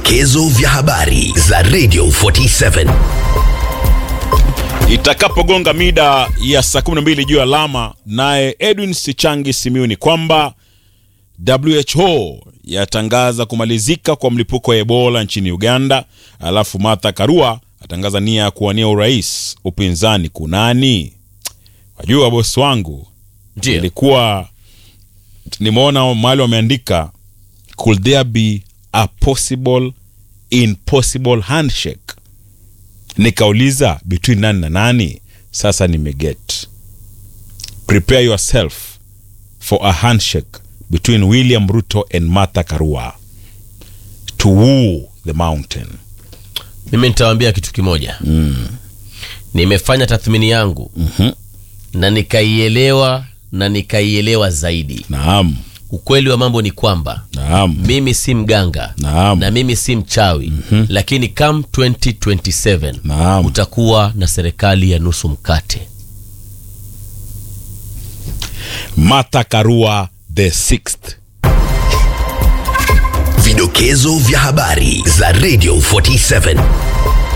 Vidokezo vya habari za Radio 47. Itakapogonga mida ya saa 12 juu ya alama, naye Edwin Sichangi Simiuni kwamba WHO yatangaza kumalizika kwa mlipuko wa Ebola nchini Uganda, alafu Martha Karua atangaza nia ya kuwania urais. Upinzani kunani? Wajua bosi wangu, Ndio. ilikuwa nimeona mahali wameandika could there be a possible impossible handshake nikauliza between nani na nani sasa nimeget prepare yourself for a handshake between william ruto and martha karua to woo the mountain mimi nitawaambia kitu kimoja nimefanya tathmini yangu na nikaielewa na nikaielewa zaidi naam ukweli wa mambo ni kwamba naam mimi si mganga Naam. na mimi si mchawi lakini come 2027 Naam. utakuwa na serikali ya nusu mkate martha karua the sixth Vidokezo vya habari za Radio 47.